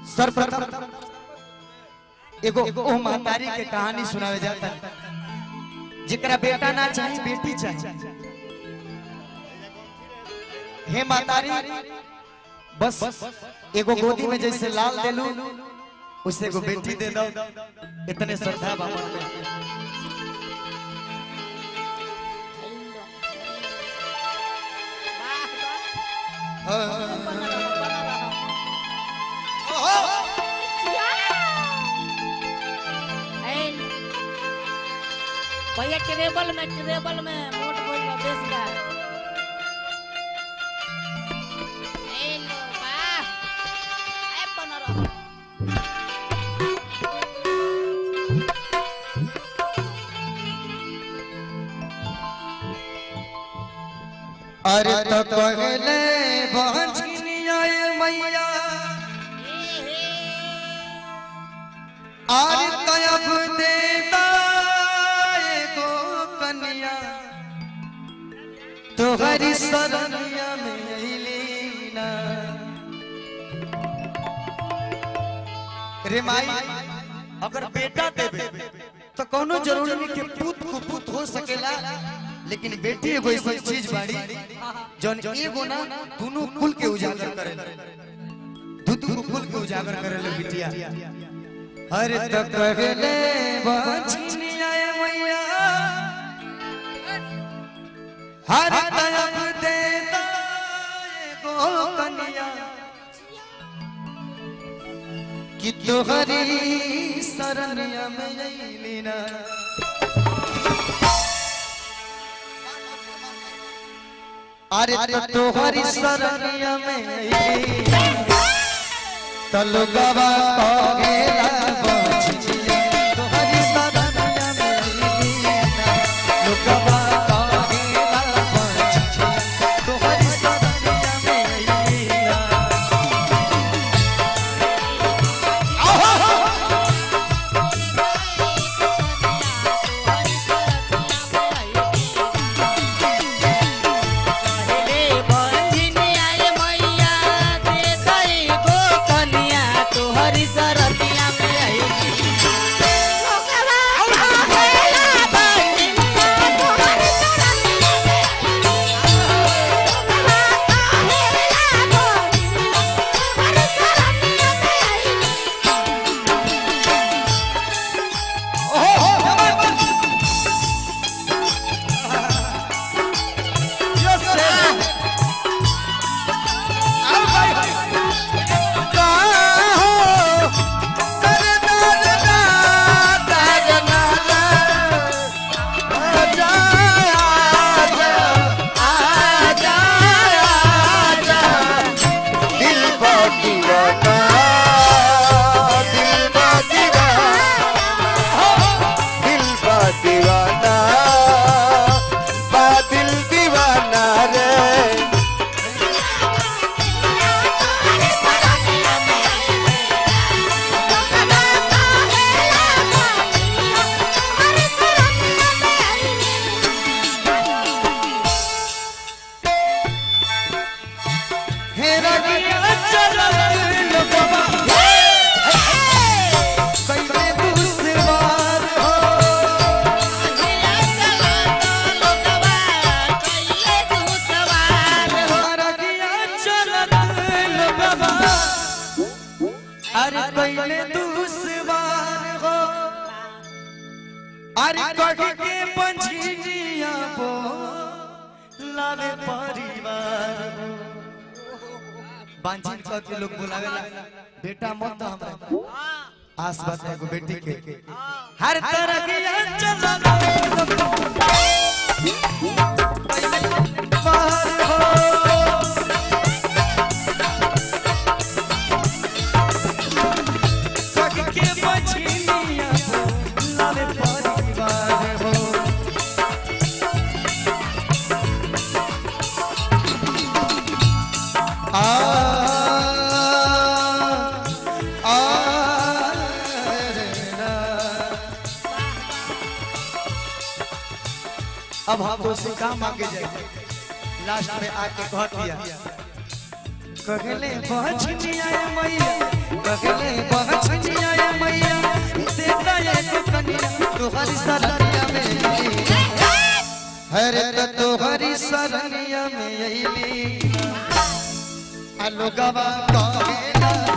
सर्वप्रथम एगो ओ महतारी के कहानी सुनावे जाता जेकरा बेटा ना चाही बेटी चाही हे महतारी बस एगो गोदी में जैसे लाल देलू उसे एगो बेटी दे दो इतने श्रद्धा बा मन में भैया ट्रेबल में ट्रेबल में मोट बोल बा बेस बा ए लो बा ए बनरो अरे तो कहले बहनिया मैया ए हे अरे तयब दे एगो कन्या तोहरी सरनिया में अइलीना रे माई अगर बेटा देबे तो कोनो जरूरी नहीं कि पुत कुपुत हो सकेला लेकिन बेटी एगो ऐसी चीज बाड़ी जौन एगो ना दोनों कुल के उजागर करेला दू दू कुल के उजागर करेला बिटिया अरे तो कहले बचिनिया मैया हर तयब दे एगो कन्या कि तोहरी शरणिया में अइलीना अरे तो तोहरी शरणिया में अइलीना तलुगवा कहेला बचिया तोहरी शरणिया में अइलीना लुगवा कहेला बचिया तोहरी शरणिया में अइलीना पहले बंधिनी आए मैया दे दई गो कन्या तोहरी सरतिया में आई लोकवा कहेला बंधिनी तोहरी सरतिया में लोकवा कहेला बंधिनी तोहरी सरतिया में आई दीवाना दिल दीवाना रे हे रगिया चलत लोगवा कैले दुश्वार हो रगिया चलत लोगवा अरे कैले दुश्वार हो अरे कह के पंछिया बो लावे परिवार हो बांझिन कह के लोग बुलावेला बेटा मत दो हमरा आस बात एगो बेटी के हर तरह के चला अब हम तो से काम मांगे जाए लास्ट में आके कह दिया कहले बहनिया मैया कहले बहछनिया ए मैया देता एगो कनिया तोहरी सरनिया में अइली हरे त तोहरी सरनिया में अइली आ लोगवा कहेला